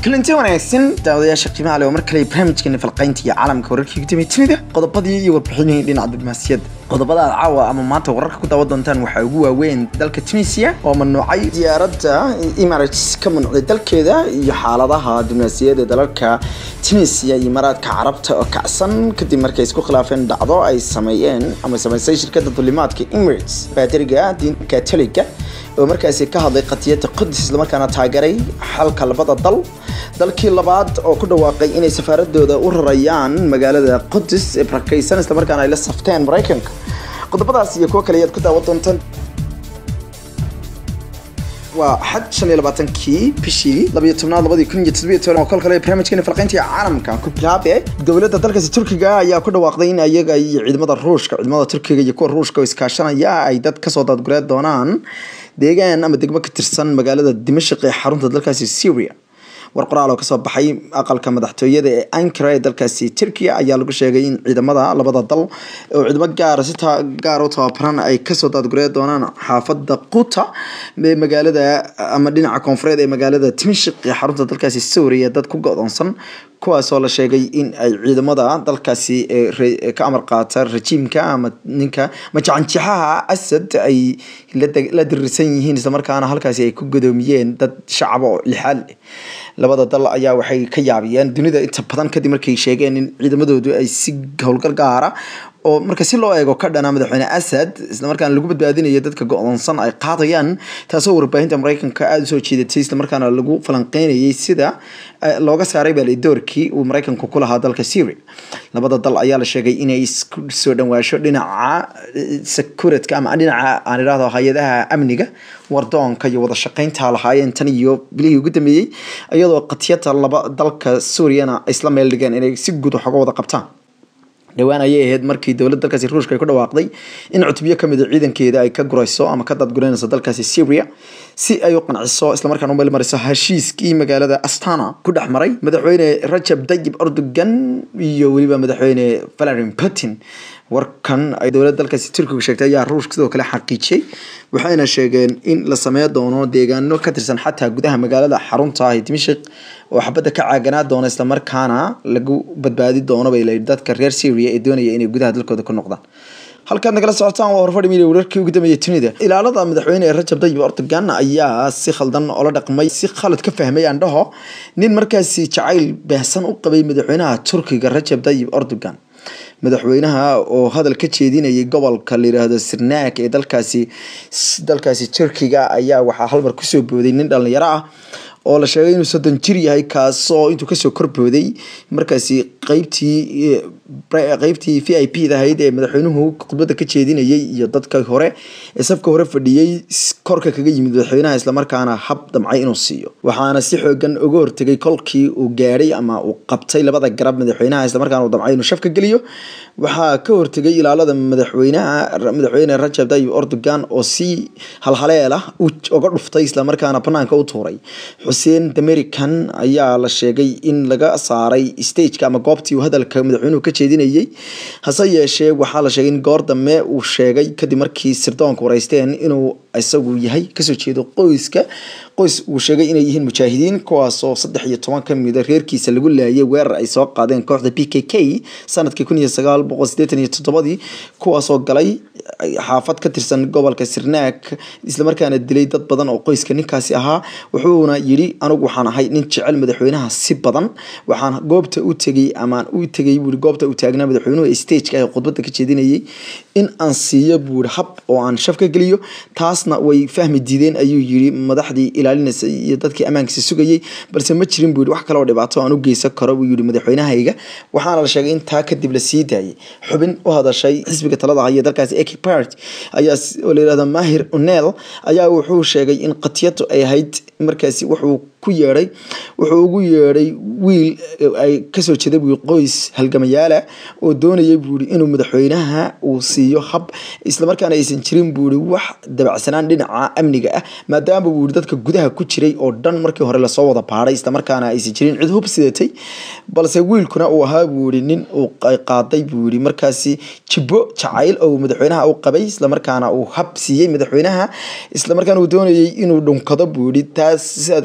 kulanti wanaagsan daawadayaasha qiimaha leh oo mar kale barnaamijkeena falqaynta iyo caalamka wararkii ugu dambeeyay dunida qodobadii iyo warbixinihii dhinaca diblomaasiyadda qodobada aad caawa ama maanta wararka ku daawan doontaan waxaa ugu waaweyn dalka tunisia oo mamnuucay diyaaradda emirates ka mamnuucday dalkeeda iyo xaaladaha diblomaasiyadeed ee dalalka tunisia iyo imaaraadka carabta oo kacsan kadib markay isku khilaafeen dhacdo ay sameeyeen ama samaysay shirkadda dulimaadka emirates baadiriga diinta katoliga oo markaasi ka hadlay qadiyadda qudus islamarkaana taageeray xalka labada dal dalkii labaad oo ku dhawaaqay inay safaaradooda u rarayaan magaalada qudus ee barakaysan islamarkaana ay la safteen maraykanka qodobadaas iyo kuwo kale ayaad ku daawan doontaan waa xad shan iyo labaatankii bishii labayo tobnaad labadii kun iyo toddobiyo toban oo kol kale barnaamijkeena falqaynta caalamka ku bilaabe dowladda dalkaasi turkiga ayaa ku dhawaaqday in ayaga iyo ciidamada ruushka ciidamada turkiga iyo kuwa ruushka oo iskaashanaya ay dad kasoo daadgureed doonaan deegaan ama degmo ka tirsan magaalada dimashq ee xarunta dalkaasi syria war qoraal oo kasoo baxay aqalka madaxtooyada ee ankara ee dalkaasi turkiya ayaa lagu sheegay in ciidamada labada dal oo ciidamo gaara si gaar u tababaran ay kasoo daadguree doonaan xaafada quta ee magaalada ama dhinaca koonfureed ee magaalada timashik ee xarunta dalkaasi suuriya dad ku go-doonsan kuwaasoo la sheegay in ay ciidamada dalkaasi ka amar qaata rajiimka ama ninka majacanjixaha asad ay la diriirsan yihiin islamarkaana halkaasi ay ku godoomiyeen dad shacaba oo lixaal labada dal ayaa waxay ka yaabiyeen dunida inta badan kadib markay sheegeen in ciidamadoodu ay si howlgal gaara oo marka si loo eego ka dhana madaxweyne asad islamarkaana lagu badbaadinayo dadka go-doonsan ay qaadayaan taasoo warbaahinta maraykanka aada usoo jeedatay islamarkaana lagu falanqeynayay sida looga saaray baalay doorkii uu maraykanku ku lahaa dalka syria labada dal ayaa la sheegay inay isku soo dhawaasho dhinaca securitga ama dhinaca aan idhahdo hay-adaha amniga wardoonka iyo wada shaqeynta lahaayeen tan iyo bilihii ugu dambeeyey iyadoo qatiyada laba dalka suuriyana isla meel dhigeen inay si guud wax uga wada qabtaan dhowaan ayay ahayd markii dowladda dalkaasi ruushka ay ku dhawaaqday in cutubyo kamid a ciidankeeda ay ka gurayso ama ka daadgureynayso dalkaasi syria si ay u qanciso islamarkaana u meelmariso heshiiskii magaalada astana ku dhex maray madaxweyne rajab dayib erdogan iyo weliba madaxweyne vladimir putin warkan ay dowladda dalkaasi turkiga sheegtay ayaa ruushka sidoo kale xaqiijiyey waxayna sheegeen in la sameyn doono deegaano ka tirsan xataa gudaha magaalada xarunta ah ee dimashik oo xabadda ka caaganaa doona islamarkaana lagu badbaadi doono bay layihi dadka reer syria ee doonaya inay gudaha dalkooda ku noqdaan halkaad nagala socotaan waa horfadhi midia wararkii ugu dambeeyay dunida ilaalada madaxweyne rajab dayib erdogan ayaa si khaldan oola dhaqmay si khalad ka fahmay andhaho nin markaasi jacayl baahsan u qabay madaxweynaha turkiga rajab dayib erdogan madaxweynaha oo hadal ka jeedinayay gobolka la yiraahdo sirnaak ee dalkaasi dalkaasi turkiga ayaa waxaa halmar kusoo booday nin dhalinyaro ah oo la sheegay inuu soddon jir yahay kaasoo intuu kasoo korbooday markaasi qeybtii qeybtii v i p dahayd ee madaxweynuhu khudbadda ka jeedinayay iyo dadka hore ee safka hore fadhiyey korka kaga yimid madaxweynaha islamarkaana hab damcay inuu siiyo waxaana si xoogan uga hortegay kolkii uu gaadhay ama uu qabtay labada garab madaxweynaha islamarkaana uu damcay inuu shafka geliyo waxaa ka hortegay ilaalada madaxweynaha madaxweyne rajab tayyib erdogan oo si halhaleel ah uga dhuftay islamarkaana banaanka u tuuray xuseen damerican ayaa la sheegay in laga saaray stageka ama goobtii uu hadalka madaxweynuhu ka jeedinayay hase yeeshee waxaa la sheegay in goor dambe uu sheegay kadib markii sirdoonka wareysteen inuu isagu yahay kasoo jeedo qoyska qoys uu sheegay inay yihiin mujaahidiin kuwaasoo saddex iyo toban kamida reerkiisa lagu laayay weerar ay soo qaadeen kooxda p k k sanadkii kun iyo sagaal boqol sideetan iyo toddobadii kuwaasoo galay xaafad ka tirsan gobolka sirnaak islamarkaana dilay dad badan oo qoyska ninkaasi ahaa wuxuuna yidhi anigu waxaan ahay nin jecel madaxweynaha si badan waxaan goobta u tegay amaan u tegay buui goobta u taagnaa madaxweynuhu ee stageka ee khudbadda ka jeedinayay in aan siiyo buuri hab oo aan shaf ka geliyo taasna way fahmi diideen ayuu yidhi madaxdii ilaalinaysa iyo dadkii ammaankiisa sugayay balse ma jirin buu yidhi wax kale oo dhibaato aan u geysan karo buu yidhi madaxweynahayga waxaana la sheegay in taa kadib la sii daayay xubin u hadashay xisbiga talada haya dalkaasi eki part ayaa oo la yihahdo mahir unel ayaa wuxuu sheegay in qatiyadu ay ahayd markaasi wuxuu ku yeedhay wuxuu ugu yeedhay wiil ay kasoo jeeda bui qoys halgamayaala oo doonayay buuri inuu madaxweynaha uu siiyo hab islamarkaana aysan jirin buuri wax dabacsanaan dhinaca amniga ah maadaama buuri dadka gudaha ku jiray oo dhan markii hore lasoo wada baadhay islamarkaana aysan jirin cid hub sidatay balse wiilkuna uu ahaa buuri nin uu qaaday buuri markaasi jibbo jacayl oo madaxweynaha u qabay islamarkaana uu hab siiyey madaxweynaha islamarkaana uu doonayay inuu dhunkado buuri taas sidaa daraadeedna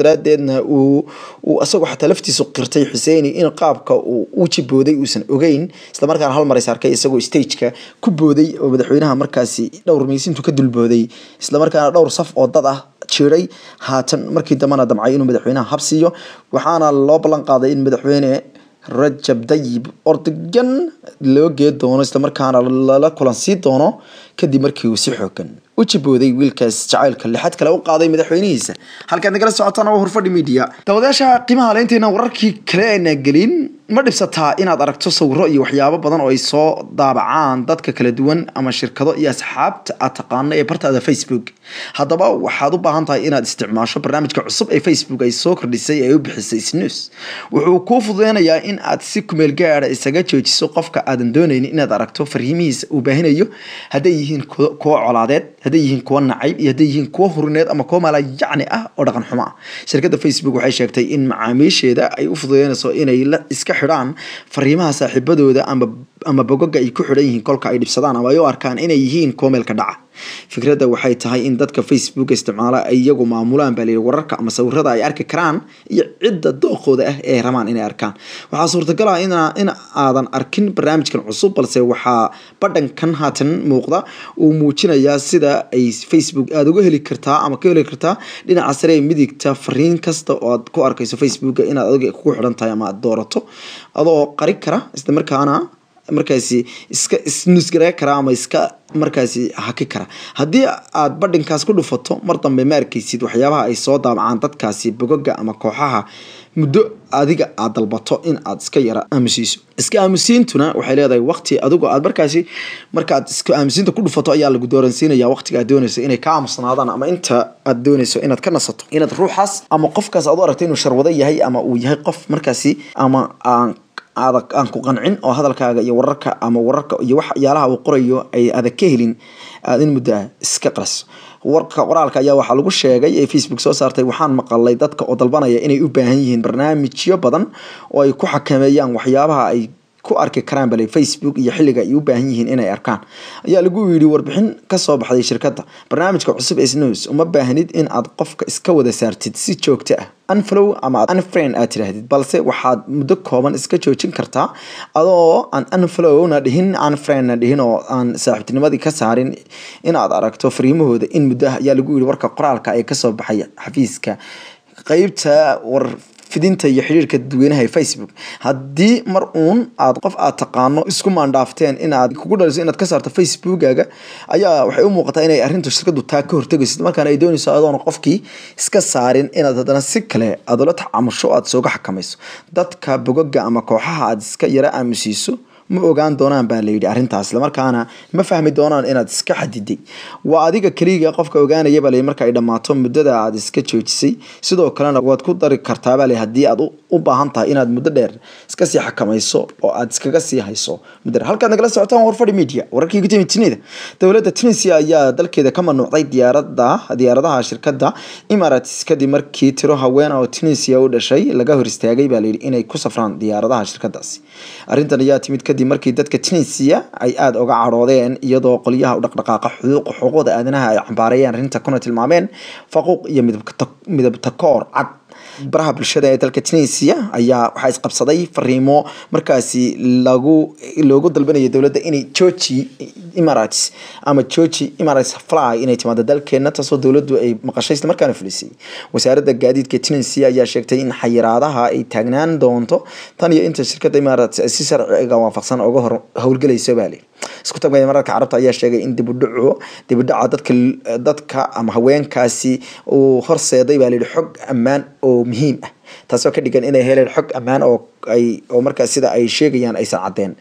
dabadeedna uu uu isagoo xataa laftiisu qirtay xuseeni in qaabka uu u jibooday uusan ogeyn islamarkaana hal mar is arkay isagoo stageka ku booday oo madaxweynaha markaasi dhowr miisintu ka dulbooday islamarkaana dhowr saf oo dad ah jiray haatan markii dambena damcay inuu madaxweynaha habsiiyo waxaana loo ballan qaaday in madaxweyne rajab dayib ordogan loo gee doono islamarkaana lala kulansii doono kadib markii uu si xoogan u jibooday wiilkaas jacaylka lixad kale u qaaday madaxweynihiisa halkaad nagala socotaan waa horfadhi media dawadayaasha qiimaha leynteena wararkii kale ayna gelin ma dhibsataa inaad aragto sawiro iyo waxyaabo badan oo ay soo daabacaan dadka kala duwan ama shirkado iyo asxaabta aad taqaano ee bartaada facebook haddaba waxaad u baahan tahay inaad isticmaasho barnaamijka cusub ee facebook ay soo kordhisay ee u bixisay snus wuxuu kuu fududeynayaa in aad si kumeel gaara isaga joojiso qofka aadan dooneynin inaad aragto fariimihiisa uu baahinayo hadday yihiin kuwo colaadeed hadday yihiin kuwo nacayb iyo hadday yihiin kuwo hurineed ama kuwo maalayacni ah oo dhaqan xumo ah shirkadda facebook waxay sheegtay in macaamiisheeda ay u fududeynayso inay la iska xidhaan fariimaha saaxiibadooda ama ama bogoga ay ku xidhan yihiin kolka ay dhibsadaan ama ay u arkaan inay yihiin kuwo meelka dhaca fikradda waxay tahay in dadka facebook isticmaala ay iyagu maamulaan baa layidhi wararka ama sawirada ay arki karaan iyo cidda dooqooda ah ee rabaan inay arkaan waxaa suurtagal ah in aadan arkin barnaamijkan cusub balse waxaa badhankan haatan muuqda uu muujinayaa sida ay facebook aada uga heli kartaa ama ka heli kartaa dhinaca sare ee midigta fariin kasta oo aad ku arkayso facebooka inaad adiga kugu xidhan tahay ama aad doorato adoo qari kara isla markaana markaasi iska isnusgaree kara ama iska markaasi haki kara haddii aad badhinkaas ku dhufato mar dambe ma arkaysid waxyaabaha ay soo daabacaan dadkaasi bogoga ama kooxaha muddo adiga aad dalbato in aad iska yara aamusiiso iska aamusiintuna waxay leedahay waqti adigo aad markaasi markaaad iska aamusiinta ku dhufato ayaa lagu dooransiinaya waqtiga aad doonayso inay ka aamusnaadaan ama inta aad doonayso inaad ka nasato inaad ruuxaas ama qofkaas aad u aragto inuu sharwado yahay ama uu yahay qof markaasi ama aan adag aan ku qancin oo hadalkaaga iyo wararka ama wararka iyo waxyaalaha uu qorayo ay adag ka helin aad in muddo ah iska qaraso warka qoraalka ayaa waxaa lagu sheegay ee facebook soo saartay waxaan maqalay dadka oo dalbanaya inay u baahan yihiin barnaamijyo badan oo ay ku xakameeyaan waxyaabaha ay ku arki karaan bale facebook iyo xilliga ay u baahan yihiin inay arkaan ayaa lagu yidhi warbixin kasoo baxday shirkadda barnaamijka cusub ee snews uma baahnid in aad qofka iska wada saartid si joogto ah unflow ama unfriend aad tiraahdid balse waxaad muddo kooban iska joojin kartaa adoo aan unflowna dhihin unfriendna dhihin oo aan saaxiibtinimadii ka saarin inaad aragto fariimahooda in muddo ah ayaa lagu yidhi warka qoraalka ee kasoo baxay xafiiska qeybta war fidinta iyo xiriirka dadweynaha ee facebook haddii mar uun aad qof aad taqaano isku maandhaafteen inaad kugu dhaliso inaad ka saarto facebookaga ayaa waxay u muuqataa inay arrintu shirkadu taa ka hortegayso markaana ay doonayso adoona qofkii iska saarin inaad haddana si kale aad ula tacaamusho aad sooga xakamayso dadka bogoga ama kooxaha aad iska yara aamusiiso ma ogaan doonaan baa layidhi arrintaas islamarkaana ma fahmi doonaan inaad iska xadiday waa adiga keliga qofka ogaanaya baa layidhi marka ay dhammaato muddada aad iska joojisay sidoo kalena waad ku dari kartaa baa layidhi haddii aad u baahan tahay inaad muddo dheer iska sii xakamayso oo aad iskaga sii hayso muddo dheer halkaad nagala socotaan warfadhi media wararkii gudoomiye tinida dowladda tunisia ayaa dalkeeda ka mamnuucday diyaarada diyaaradaha shirkadda emirates kadib markii tiro haween oo tunisia u dhashay laga hor istaagay baa layidhi inay ku safraan diyaaradaha shirkadaasi arrintan ayaa timid kadib markii dadka tunisia ay aada uga cadhoodeen iyadoo qolyaha u dhaqdhaqaaqa xuquuqda aadanaha ay cambaarayeen arrinta kuna tilmaameen faquuq iyo midabtakoor cad baraha bulshada ee dalka tunisia ayaa waxaa isqabsaday fariimo markaasi lagu loogu dalbanaya dowladda inay georgi emirates ama georgi emirates fly inay timaado dalkeena taasoo dowladdu ay maqashay isla markaana fulisay wasaaradda gaadiidka tunisia ayaa sheegtay in xayiraadaha ay taagnaan doonto tan iyo inta shirkadda emirates si sharciga waafaqsan uga hor howlgelayso baa leh isku tagmaya mararka carabta ayaa sheegay in dibudhaco dibudhaca dadka dadka ama haweenkaasi uu horseeday baa layidhi xog ammaan oo muhiim ah taasoo ka dhigan inay heleen xog ammaan oo ay oo markaas sida ay sheegayaan aysan caddeen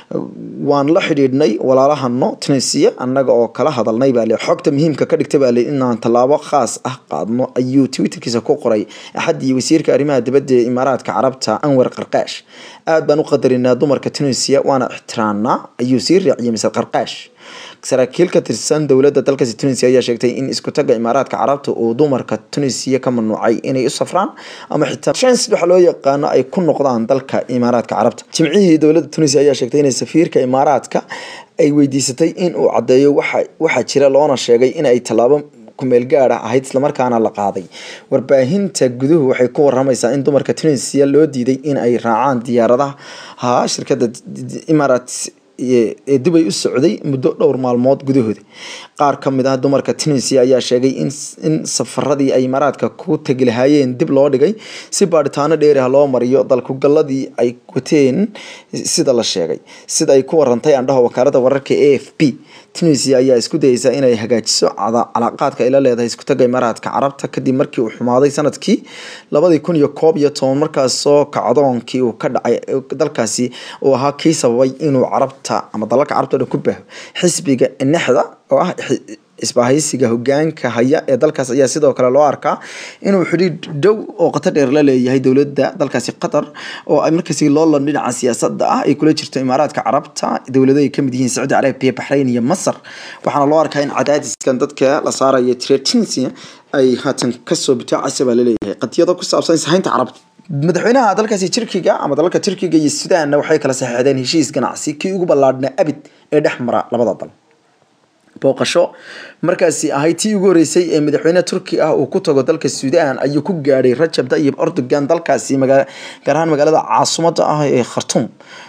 waan la xidhiidhnay walaalahano tunisia annaga oo kala hadalnay baa le xogta muhiimka ka dhigtay baa le inaan tallaabo khaas ah qaadno ayuu twitterkiisa ku qoray axaddii wasiirka arrimaha dibadda ee imaaraadka carabta anwar qarqaash aad baan u qadarinaa dumarka tunisia waana ixtiraamnaa ayuu sii raaciyay misal qarqaash saraakiil ka tirsan dowladda dalkaasi tunisia ayaa sheegtay in isku tagga imaaraadka carabta uu dumarka tunisia ka mamnuucay inay u safraan ama xitaa transit waxa loo yaqaano ay ku noqdaan dalka imaaraadka carabta jimcihii dowladda tunisia ayaa sheegtay inay safiirka imaaraadka ay weydiisatay in uu caddeeyo waxa waxaa jira loona sheegay in ay tallaabo kumeel gaada ahayd islamarkaana la qaaday warbaahinta guduhu waxay ku waramaysaa in dumarka tunisia loo diiday in ay raacaan diyaaradaha shirkadda emirates ee dubay u socday muddo dhowr maalmood gudahooda qaar ka mid ah dumarka tunisia ayaa sheegay in safaradii ay imaaraadka ku tegi lahaayeen dib loo dhigay si baadhitaano dheeri ah loo mariyo dalkugalladii ay wateen sida la sheegay sida ay ku warantay andhaha wakaalada wararka a f p tunisia ayaa isku dayeysa inay hagaajiso calaaqaadka ay la leedahay iskutaga imaaraadka carabta kadib markii uu xumaaday sanadkii labadii kun iyo koob iyo toban markaasoo kacdoonkii uu ka dhacay dalkaasi uu ahaa kii sababay inuu carabta ama dalalka carabta o dhan ku baaho xisbiga nexda oo ah isbahaysiga hogaanka haya ee dalkaas ayaa sidoo kale loo arkaa inuu xidhiidh dhow oo qatar dheer la leeyahay dowladda dalkaasi qatar oo ay markaasi loolan dhinaca siyaasadda ah ay kula jirto imaaraadka carabta dowlado ay kamid yihiin sacuudi carabiya baxrayn iyo masar waxaana loo arkaa in cadaadiskan dadka la saaraya tretinsia ay haatan kasoo bitaacaysa baa laleeyahay qadiyado ku saabsan ishaynta carabta madaxweynaha dalkaasi turkiga ama dalalka turkiga iyo sudaanna waxay kala saxeexdeen heshiis ganacsi kii ugu ballaadhnaa abid ee dhex mara labada dal booqasho markaasi ahayd tii ugu horeysay ee madaxweyne turki ah uu ku tago dalka suudaan ayuu ku gaadhay rajab tayyib erdogan dalkaasi gaar ahaan magaalada caasimadda ah ee khartuum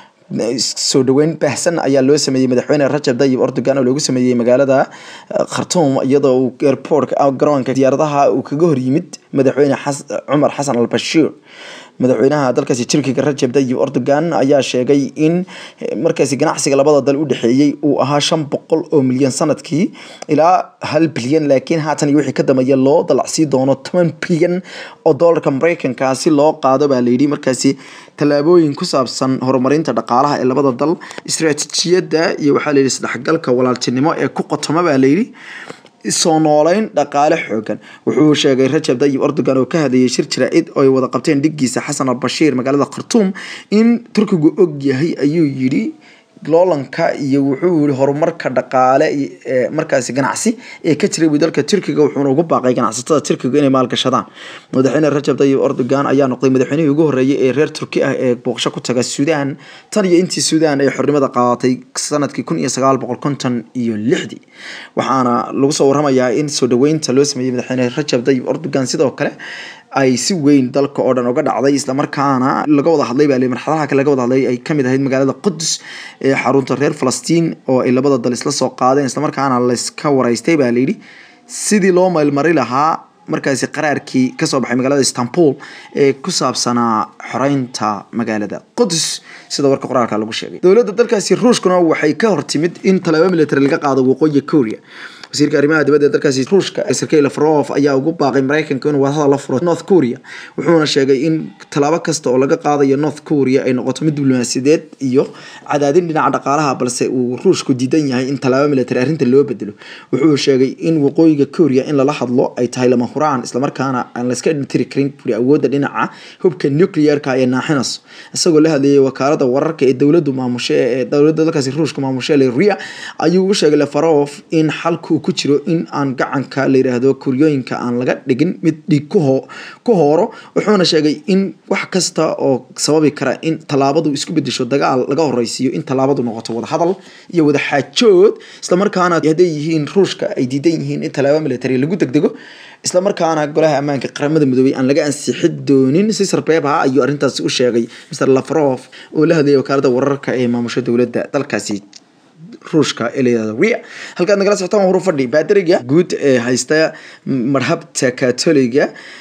soo dhaweyn baahsan ayaa loo sameeyey madaxweyne rajab tayyib erdogan oo loogu sameeyey magaalada khartuum iyadoo uu airport garoonka diyaaradaha uu kaga hor yimid madaxweyne cumar xasan al bashiir madaxweynaha dalkaasi turkiga rajab tayyib erdogan ayaa sheegay in markaasi ganacsiga labada dal u dhexeeyey uu ahaa shan boqol oo milyan sanadkii ilaa hal bilyan laakiin haatan iyo wixii ka dambeeya loo dalacsii doono toban bilyan oo doolarka mareykanka si loo qaado baa layidhi markaasi tallaabooyin ku saabsan horumarinta dhaqaalaha ee labada dal istaraatiijiyadda iyo waxaa layidhi isdhexgalka walaaltinimo ee ku qotoma baa layidhi soo nooleyn dhaqaale xoogan wuxuu sheegay rajab tayyib erdogan oo ka hadlayay shir jaraa'id oo ay wada qabteen dhiggiisa xasan albashiir magaalada khartuum in turkigu og yahay ayuu yidhi loolanka iyo wuxuu yihi horumarka dhaqaale markaasi ganacsi ee ka jiray buu dalka turkiga wuxuuna ugu baaqay ganacsatada turkiga inay maalgashadaan madaxweyne rajab tayyib erdogan ayaa noqday madaxweynihii ugu horreeyay ee reer turki ah ee booqasho ku taga suudaan tan iyo intii suudaan ay xornimada qaadatay sanadkii kun iyo sagaal boqol konton iyo lixdii waxaana lagu soo waramayaa in soo dhaweynta loo sameeyey madaxweyne rajab tayyib erdogan sidoo kale ay si weyn dalka oo dhan uga dhacday islamarkaana laga wada hadlay baa marxadaha kale laga wada hadlay ay kamid ahayd magaalada qudus ee xarunta reer falastiin oo ay labada dal isla soo qaadeen islamarkaana layska waraystay baa layidhi sidii loo meelmari lahaa markaasi qaraarkii kasoo baxay magaalada istanbul ee ku saabsanaa xoreynta magaalada qudus sida warka qoraalka lagu sheegay dowladda dalkaasi ruushkuna waxay ka hortimid in talaabo military laga qaado waqooyiga korea wasiirka arrimaha dibadda ee dalkaasi ruushka sergey lavrov ayaa ugu baaqay mareykanka inuu wadahada la furo north korea wuxuuna sheegay in tallaabo kasta oo laga qaadayo north korea ay noqoto mid diblomaasiyadeed iyo cadaadin dhinaca dhaqaalaha balse uu ruushku diidan yahay in tallaabo military arrinta loo bedelo wuxuu sheegay in waqooyiga korea in lala hadlo ay tahay lama huraan islamarkaana aan layska tiri karin buri awoodda dhinaca hubka nuclearka ee naaxinayso isagoo la hadlayay wakaalada wararka ee dowladdu maamushe ee dowladda dalkaasi ruushka maamushe leria ayuu u sheegay lavrov in xalku ku jiro in aan gacanka la yiraahdo kuryooyinka aan laga dhigin mid dhiig ku hooro wuxuuna sheegay in wax kasta oo sababi kara in tallaabadu isku bedesho dagaal laga horeysiiyo in tallaabadu noqoto wadahadal iyo wada xaajood islamarkaana hadday yihiin ruushka ay diidan yihiin in tallaabo military lagu degdego islamarkaana golaha ammaanka qaramada midoobay aan laga ansixi doonin si sarbeebha ayuu arrintaasi u sheegay mr lavrov oo la hadlayay wakaalada wararka ee maamusha dowladda dalkaasi ruushka ee layihahdo ria halkaad nagala socotaan waa hurufadhi baadariga guud ee haysta marhabta katoliga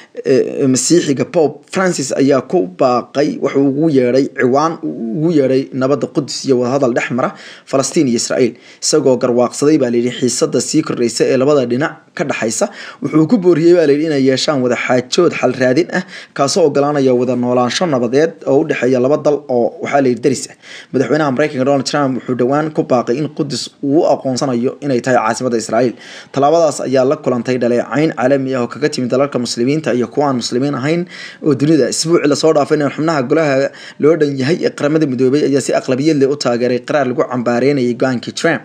masiixiga pope francis ayaa ku baaqay wuxuu ugu yeedhay ciwaan ugu yeedhay nabadda qudus iyo wadahadal dhex mara falastiin iyo israa'iil isagoo garwaaqsaday baa layidhi xiisada sii kordhaysa ee labada dhinac ka dhexaysa wuxuu ku booriyey baa layidhi inay yeeshaan wada xaajood xal raadin ah kaasoo ogolaanaya wada noolaansho nabadeed oo u dhexeeya laba dal oo waxaa layidhi daris ah madaxweynaha mareykanka donald trump wuxuu dhowaan ku baaqay in qudus uu u aqoonsanayo inay tahay caasimada israa'iil tallaabadaas ayaa la kulantay dhaleecayn caalami ah oo kaga timid dalalka muslimiinta iyo kuwa aan muslimiin ahayn oo dunida isbuuci lasoo dhaafay in xubnaha golaha loo dhan yahay ee qaramada midoobay ayaa si aqlabiyad leh u taageeray qaraar lagu cambaareynayay go-aankii trump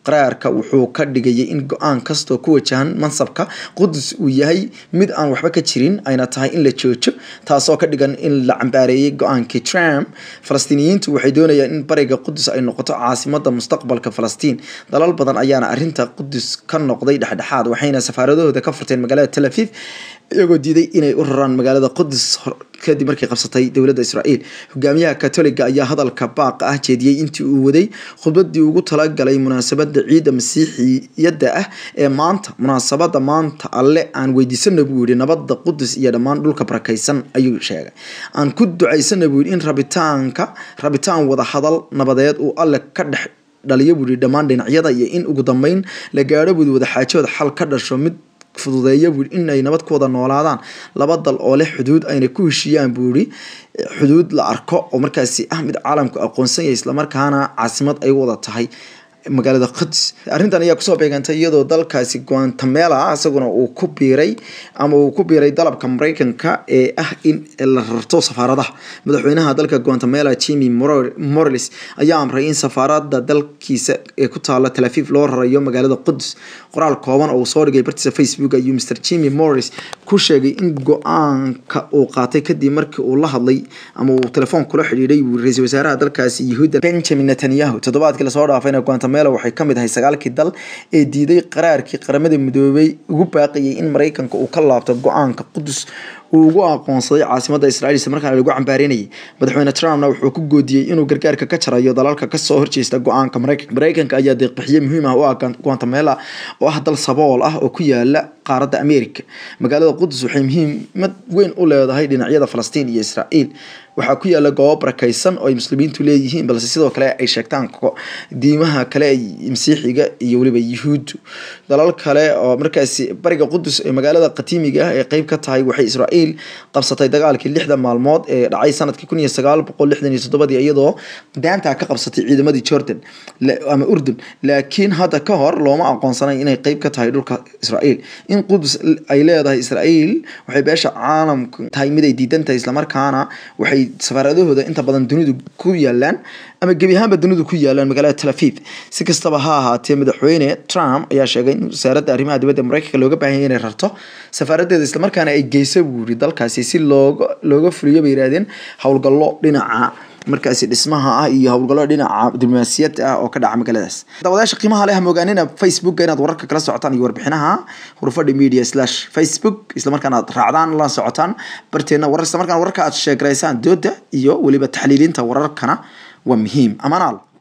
qaraarka wuxuu ka dhigayay in go-aan kastoo ku wajahan mansabka qudus uu yahay mid aan waxba ka jirin ayna tahay in la joojo taasoo ka dhigan in la cambaareeyay go-aankii trump falastiiniyiintu waxay doonayaan in bariga qudus ay noqoto caasimada mustaqbalka falastiin dalal badan ayaana arinta qudus ka noqday dhexdhexaad waxayna safaaradahooda ka furteen magaalada tel aviv iyagoo diiday inay u raraan magaalada qudus kadib markii qabsatay dowladda israa'iil hogaamiyaha katoliga ayaa hadalka baaqa ah jeediyey intii uu waday khudbadii ugu talagalay munaasabada ciidda masiixiyadda ah ee maanta munaasabada maanta alle aan weydiisana buu yihi nabada qudus iyo dhammaan dhulka barakaysan ayuu sheegay aan ku ducaysana buu yihi in rabitaanka rabitaan wada hadal nabadeed uu alle ka dhex dhaliyo buu yihi dhammaan dhinacyada iyo in ugu dambeyn la gaadho buu wadaxaajooda xal ka dhasho mid fududeeya buu in ay nabad ku wada noolaadaan laba dal oo leh xuduud ayna ku heshiiyaan buu yihi xuduud la arko oo markaasi ah mid caalamku aqoonsan yahay islamarkaana caasimad ay wada tahay magaalada quds arrintan ayaa kusoo beegantay iyadoo dalkaasi guantamela isaguna uu ku biiray ama uu ku biiray dalabka mareykanka ee ah in la rarto safaaradaha madaxweynaha dalka guantamela jimmy morales ayaa amray in safaarada dalkiisa ee ku taala talafiif loo rarayo magaalada quds qoraal kooban oo uu soo dhigay bartiisa facebook ayuu mr jimmy morales ku sheegay in go-aanka uu qaatay kadib markii uu la hadlay ama uu telefoon kula xidhiidhay ra-iisul wasaaraha dalkaasi yahuudda benjamin netanyahu toddobaadkii lasoo dhaafayna guantamela waxay kamid ahay sagaalkii dal ee diiday qaraarkii qaramada midoobay ugu baaqayay in mareykanka uu ka laabto go-aanka qudus uu ugu aqoonsaday caasimada israiil isla markaana lagu cambaarinayay madaxweyne trumpna wuxuu ku goodiyey inuu gargaarka ka jarayo dalalka kasoo horjeesta go-aanka mareykanka mareykanka ayaa deeqbixiye muhiim ah u ah guantamela oo ah dal sabool ah oo ku yaala qaaradda america magaalada qudus waxay muhiimad weyn u leedahay dhinacyada falastiin iyo israa'iil waxaa ku yaala goobo barakaysan oo ay muslimiintu leeyihiin balse sidoo kale ay sheegtaan diimaha kale masiixiga iyo weliba yuhuuddu dalal kale oo markaasi bariga qudus ee magaalada qatiimiga ah ee qeyb ka tahay waxay israa'iil qabsatay dagaalkii lixda maalmood ee dhacay sanadkii kun iyo sagaal boqol lixdan iyo toddobadii iyadoo daanta ka qabsatay ciidamadii jordan ama urdun laakiin hadda ka hor looma aqoonsanay inay qeyb ka tahay dhulka israa'iil in qudus ay leedahay israa'iil waxay beesha caalamku tahay mid ay diidan tahay islamarkaana waxay safaaradahooda inta badan dunidu ku yaalaan ama gebi ahaanba dunidu ku yaalaan magaalada tel aviv si kastaba ha ahaatee madaxweyne trump ayaa sheegay in wasaaradda arrimaha dibadda mareykanka looga baahan yahay inay rarto safaaradeeda islamarkaana ay geyso buu yiri dalkaasi si looga looga fuliyo bay yidhahdeen howlgallo dhinaca markaasi dhismaha ah iyo howlgallo dhinaca diblomaasiyadda ah oo ka dhaca magaaladaas daawadayaasha qiimaha leh mogaanina facebooka inaad wararka kala socotaan iyo warbixinaha hurfadhi media slash facebook islamarkaana aad raacdaan la socotaan barteena warar islamarkaana wararka aad sheegaraysaan dooda iyo weliba taxliilinta wararkana waa muhiim amaanaal